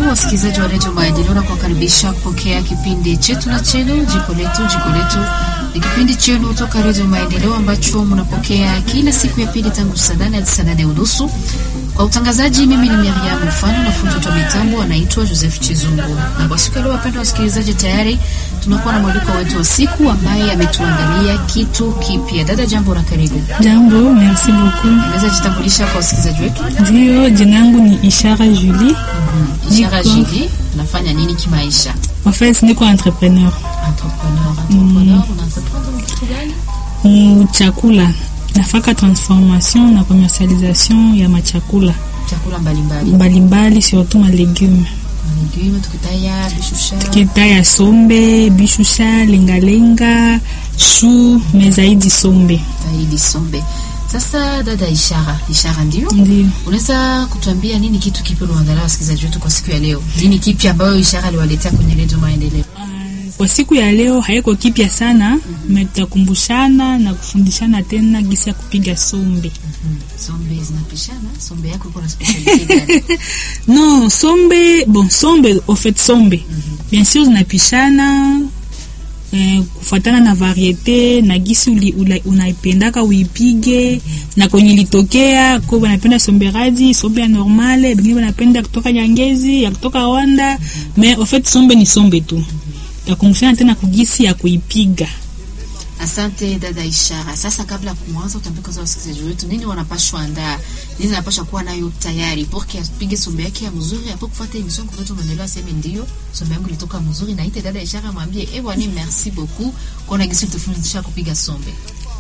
Karibu wasikilizaji wa redio Maendeleo na kuwakaribisha kupokea kipindi chetu na chenu jiko letu. Jiko letu ni kipindi chenu toka redio Maendeleo ambacho mnapokea kila siku ya pili tangu saa nane hadi saa nane unusu. Kwa utangazaji, mimi ni Miriam Mfano na fundi wa mitambo anaitwa Joseph Chizungu. Na kwa siku ya leo, wapendwa wasikilizaji, tayari tunakuwa na mwaliko wetu wa siku ambaye ametuandalia kitu kipya. Dada, jambo na karibu. Jambo, merci beaucoup. Unaweza jitambulisha kwa wasikilizaji wetu? Ndio, jina yangu ni Ishara Julie. Ishara Niko- Jili, unafanya nini kimaisha? En fait, niko entrepreneur Entrepreneur, entrepreneur, unaentreprendre kitu gani? mu chakula. Nafaka transformation na commercialisation ya machakula Chakula mbalimbali. mbalimbali, surtout ma legume. Legume tukitaya bishusha. Kita ya sombe, bishusha, lengalenga, chou, mais zaidi sombe. Zaidi sombe. Sasa dada Ishara, Ishara ndio? Ndio. Unaweza kutuambia nini kitu kipya unaandalia wasikilizaji wetu kwa siku ya leo? Nini kipya ambayo Ishara aliwaletea kwenye redio Maendeleo? Kwa siku ya leo haiko kipya sana, me tutakumbushana na kufundishana tena gisi ya kupiga sombe. Sombe zinapishana. Sombe yako iko na speciality gani? Non, sombe, bon, sombe, au fait sombe. Bien sûr zinapishana eh, kufuatana na variete na gisi uli- ula- unaipendaka uipige na kwenye ilitokea ko wanapenda sombe radi, sombe ya normale, bengine wanapenda kutoka Nyangezi, ya kutoka Rwanda, mais au fait sombe ni sombe tu. Takumbushana tena kugisi ya kuipiga. Asante dada Ishara. Sasa kabla ya kuanza, utaambia kwanza wasikilizaji wetu nini wanapashwa andaa, nini wanapashwa kuwa nayo tayari porque apige sombe yake ya mzuri, hapo kufuata emission kwa redio Maendeleo, aseme ndio sombe yangu ilitoka mzuri, na ite dada Ishara mwambie eh, bwana merci beaucoup kwa na gisi tufundisha kupiga sombe.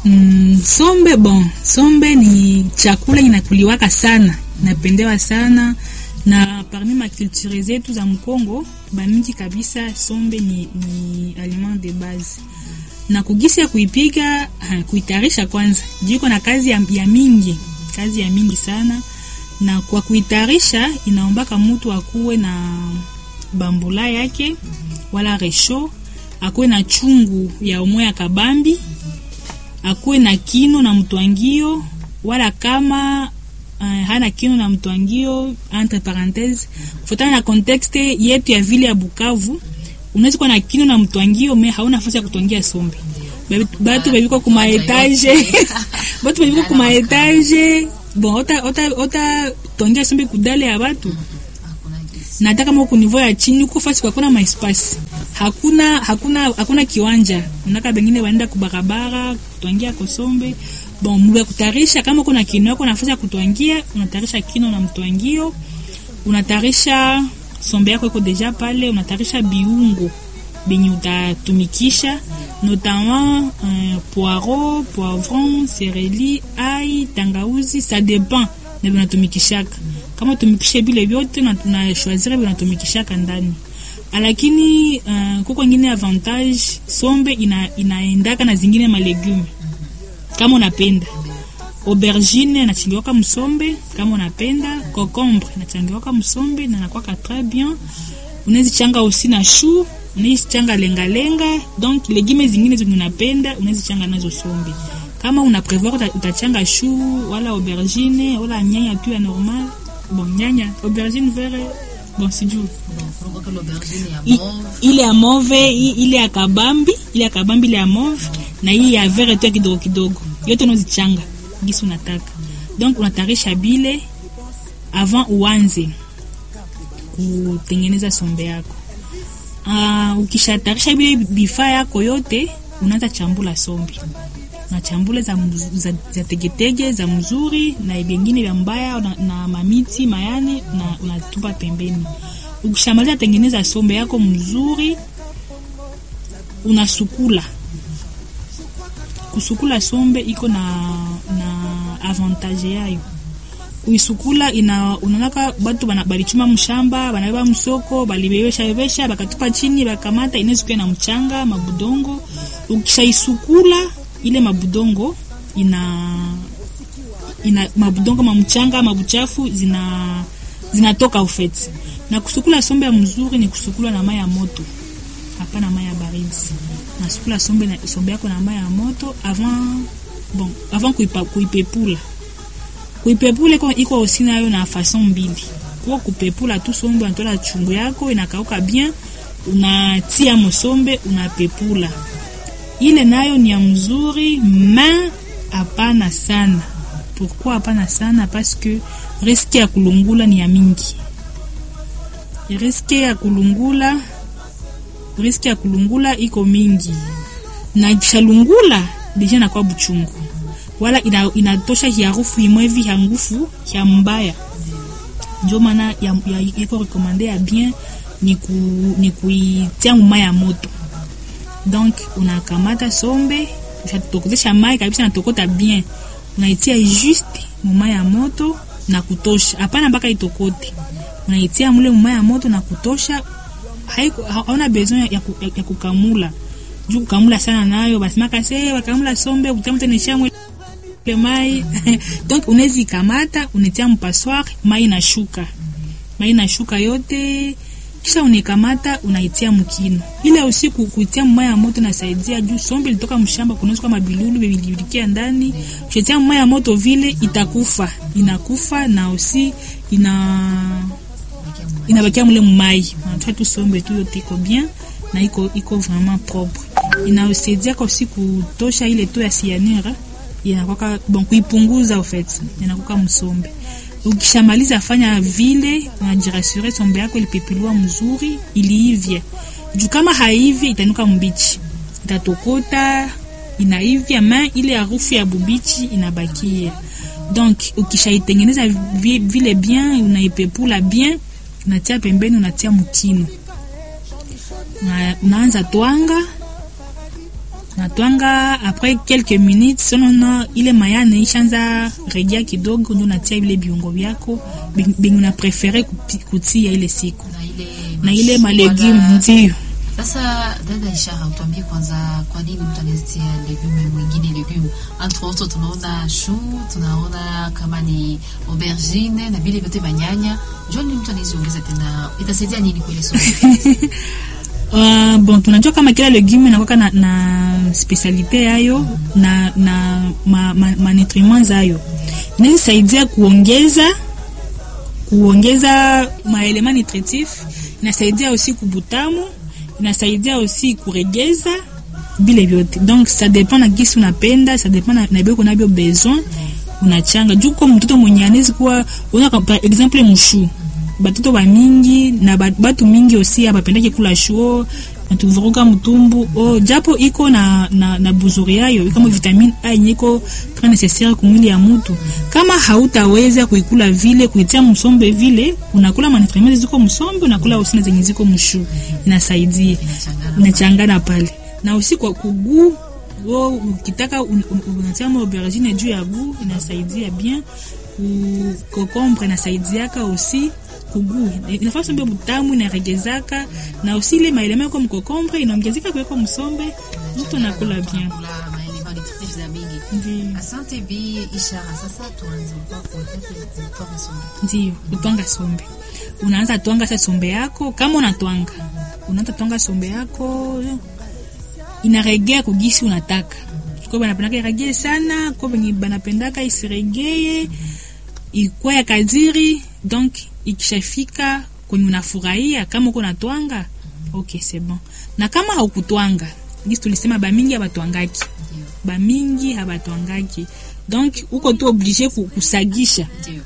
Mm, sombe bon, sombe ni chakula inakuliwaka sana, inapendewa sana na parmi makulture zetu za Mkongo bamingi kabisa, sombe ni, ni aliment de base na kugisi ya kuipiga ha, kuitarisha kwanza jiko na kazi ya, ya mingi kazi ya mingi sana, na kwa kuitarisha inaombaka mutu akuwe na bambula yake wala resho, akuwe na chungu ya umwe ya kabambi akuwe na kino na mtwangio wala kama uh, hana kino na mtwangio entre parenthese kufuatana na contexte yetu ya vile ya Bukavu unaweza kuwa na kino na mtwangio me hauna nafasi ya kutwangia sombe Ba- batu bebiko kuma etage batu bebiko kuma etage bon ota ota ota twangia sombe kudale ya batu Hakuna gisi. na hata kama uko niveau ya chini uko fasi kwa kuna maespasi hakuna hakuna hakuna kiwanja unaka bengine waenda kubarabara kutwangia kosombe bon mwe kutarisha kama kuna kino yako nafasi ya kutwangia unatarisha kino na mtwangio unatarisha sombe yako iko deja pale unatarisha biungo benye utatumikisha notamment euh, poireau poivron sereli ai tangauzi ça dépend na vinatumikishaka kama tumikishe vile vyote na tunashwazira vinatumikishaka ndani lakini uh, kuko ingine avantage sombe ina, inaendaka na zingine malegume kama unapenda aubergine nachangiwaka msombe kama unapenda cocombre nachangiwaka msombe na nakwaka très bien unaweza changa aussi na chou unaweza changa lengalenga donc legume zingine zenye unapenda unaweza changa nazo sombe kama una prevoir uta- utachanga chou wala aubergine wala nyanya tu ya normal bon nyanya aubergine vert bon sijui Bon, kunakuwa kile aubergine ya I- mauve. ile ya mauve i- ile ya kabambi ile ya kabambi ile ya mauve na hii ya vert tu ya kidogo kidogo yote unazichanga gisi unataka donc unatarisha bile avant uanze kutengeneza sombe yako uh, ukishatarisha bile bifaa yako yote unaanza chambula sombe unachambula za, mz- za, za tegetege za mzuri na vingine vya mbaya na, na mamiti mayane na unatupa pembeni ukishamaliza tengeneza sombe yako mzuri unasukula kusukula sombe iko na, na avantage yayo uisukula ina unaonaka batu bana- balichuma mshamba banabeba msoko balibebesha bakatupa chini bakamata inaweza na mchanga mabudongo ukishaisukula ile mabudongo ina ina mabudongo mamchanga mabuchafu zina zinatoka ufeti na kusukula sombe ya mzuri ni kusukula na mai ya moto hapana mai ya baridi nasukula sombe, na, sombe yako na mai ya moto avant bon avant kuipa, kuipepula kuipepula iko iko osi nayo na fason mbili inakuwa kupepula tu sombe, unatola chungu yako inakauka bien, unatia mosombe unapepula. Ile nayo ni ya mzuri, ma hapana sana. Pourquoi hapana sana? Parce que riske ya kulungula ni ya mingi, riske ya kulungula riski ya kulungula iko mingi na ikishalungula deja nakuwa buchungu wala ina, inatosha hiarufu imwevi ya ngufu ya mbaya njo maana ya, ya, iko rekomande ya bien ni, ku, ni kuitia mumai ya moto donc unakamata sombe ushatokotesha mai kabisa natokota bien unaitia juste mumai ya moto na kutosha hapana mpaka itokote unaitia mule mumai ya moto na kutosha hauna besoin ya, ku, ya, ya kukamula juu kukamula sana nayo basimaka se wakamula sombe utamuteneshamwe mai donc unawezi kamata unetia mpassoir mai na shuka mai na shuka yote kisha unekamata unaitia mkino ile usiku kuitia mmaya ya moto nasaidia juu sombe ilitoka mshamba kunaweza kama bilulu bilibikia ndani ukitia mmaya ya moto vile itakufa inakufa na usi ina inabakia mule mumai unatoa tu sombe tu yote iko bien na iko iko vraiment propre inaosaidia kwa usi kutosha ile to ya cyanure inakwaka bon kuipunguza au fait inakwaka msombe ukishamaliza fanya vile unajirasure sombe yako ilipepiliwa mzuri iliivye juu kama haivi itanuka mbichi itatokota inaivya ma ile harufu ya bubichi inabakia donc ukishaitengeneza vile bien unaipepula bien unatia pembeni unatia mkino una, unaanza twanga natwanga après quelques minutes sonono ile mayane ishaanza regia kidogo ndio unatia vile viungo vyako benye una prefere kutia ile siku na ile, na ile mashua malegume na- ndio Sasa dada Ishara, utuambie kwanza, kwa nini mtu anazitia legume mwingine legume? Entre autres tunaona chou, tunaona kama ni aubergine na vile vyote manyanya. Njoo ni mtu anaziongeza tena, itasaidia nini kwa ile somo? Uh, bon tunajua kama kila legume inakwaka na, na specialite yayo na, na ma, ma, ma nutriment zayo inaweza saidia kuongeza kuongeza maelema nutritif inasaidia aussi kubutamu inasaidia aussi kuregeza vile vyote donc ça dépend na gisi unapenda ça dépend na, na beko nabyo besoin unachanga juu kwa mtoto mwenye anawezi kuwa una par exemple mushu batoto bamingi na ba- batu mingi osi abapendaki kula shuo natuvuruka mtumbu oh, japo iko na, na, na buzuri yayo kama vitamine A yenye iko très nécessaire kumwili ya mutu. Kama hautaweza kuikula vile kuitia msombe vile, unakula manutriments ziko msombe, unakula usina zenye ziko mshu, inasaidia inachangana pale na usi kwa kugu wo ukitaka un- un- unatia ma aubergine juu ya gu inasaidia bien ku kokombre inasaidiaka aussi kugu inafaa sombe butamu inaregezaka na aussi ile maelema yako mkokombre inaongezeka kuweko msombe mtu nakula bien Kula maelema nutritif za mingi. Ndiyo. Asante Bi Ishara. Sasa tuanze kwa kutoka somo. ndio kutwanga sombe unaanza twanga sa sombe yako kama unatwanga unaanza twanga sombe yako inaregea kugisi unataka ko banapendaka iregee sana ko benye banapendaka isiregee ikuwa ya kadiri donc ikishafika kwenye unafurahia kama uko natwanga ok c'est bon na kama haukutwanga gisi tulisema bamingi abatwangaki Ndio. bamingi habatwangaki donc uko tu oblige ku- kusagisha Ndio.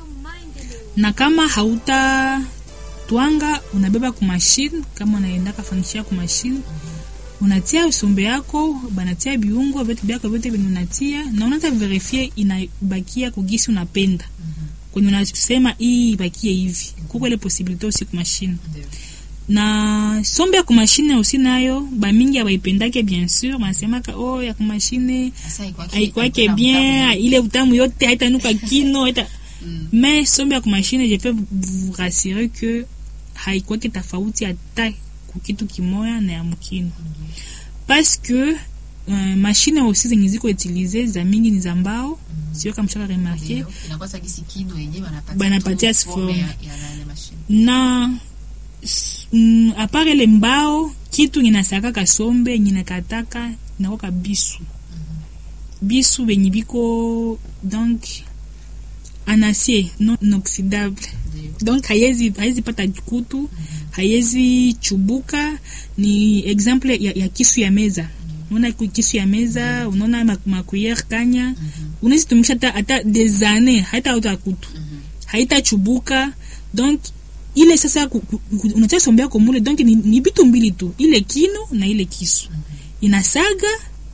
na kama hauta twanga unabeba ku machine kama unaendaka fanyishia ku machine unatia usombe yako banatia biungo vitu vyako vyote venye unatia na unaanza verifie inabakia kugisi unapenda kwenye unasema hii ibakie hivi kuko ile posibilite usi ku machine Ndio. na sombe ya kumashine usi nayo bamingi abaipendake bien sûr banasemaka oh ya kumashine Sasa haikwake- aikwake haikuna bien utamu. ile utamu yote haitanuka kino haita Mm. mais sombe ya kumashine je peux vous rassurer que haikwake tofauti hata kukitu kimoya na ya mkino parce que uh, mashine aussi zenye ziko utilize za mingi ni za mbao sio kama mshaka remarke Ndio. Inakuwa sasa gisi kino yenyewe wanapatia Banapatia tu forme forme. ya- ya yale mashine. na s- mm, apart ile mbao kitu inasakaka sombe nyinakataka inakoka bisu bisu benye biko donc en acier non inoxydable Ndio. donc haiwezi haiwezi pata kutu haiwezi chubuka ni exemple ya, ya kisu ya meza unaona ku- kisu ya meza unaona ma- makuyer kanya unaweza tumikisha hata hata des années haitauta kutu haitachubuka donc ile sasa ku- ku- ku- unatia sombe yako mule donc ni, ni bitu mbili tu ile kino na ile kisu inasaga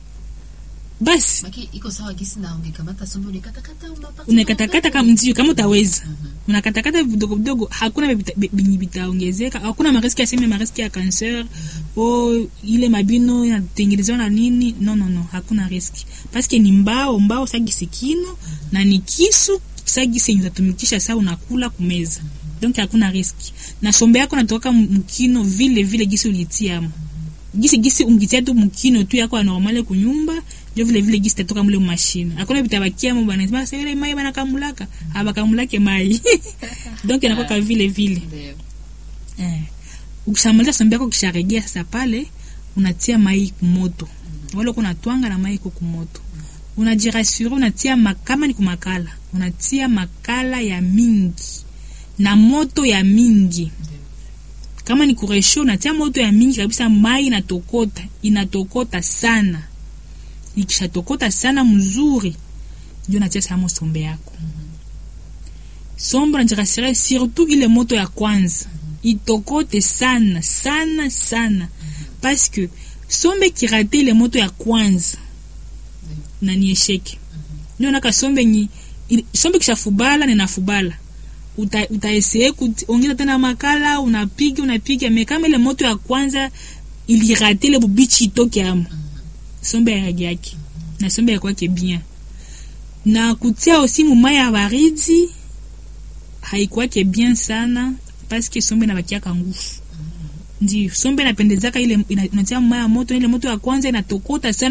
basi Maki iko sawa gisi na ungekamata sombe unakatakata unapata. unakatakata kama ndio kama utaweza unakatakata vidogo vidogo hakuna vita- vi- vinyi vitaongezeka hakuna mariski ya seme mariski ya cancer o ile mabino inatengenezewa na nini no no no hakuna riski paske ni mbao mbao sagisi kino na ni kisu sagisi yenye utatumikisha saa unakula kumeza donc hakuna riski na sombe yako natoka mkino vile vile gisi ulitiamo gisi gisi ungitia tu mkino tu yako ya normale kunyumba ndio vile vile gisi tatoka mule mashine hakuna vitabakia mo bana sema ile mai bana kamulaka abakamulake mai donc inakuwa ka vile vile Ndio. eh ukishamaliza sombe yako kisharegea sasa pale unatia mai kumoto wala uko unatwanga na mai iko kumoto unajirasure unatia ma- kama ni kumakala unatia makala ya mingi na moto ya mingi kama ni kuresho unatia moto ya mingi kabisa mai inatokota inatokota sana ikishatokota sana mzuri ndio natia samo sombe yako sombe unajirasire surtout ile moto ya kwanza itokote sana sana sana parce que sombe kirate ile moto ya kwanza na ni esheke ndio naka sombe ni ili- sombe kishafubala ninafubala uta, utaesee kuongeza tena makala unapiga unapiga me kama ile moto ya kwanza ilirate ile bubichi itoke amo sombe ya rangi yake na sombe ya kwake bien na kutia osi mumai ya baridi haikuwake bien sana paske sombe inabakiaka nguvu ndio sombe inapendezaka ile ina- inatia mumai ya moto ile moto ya kwanza inatokota sana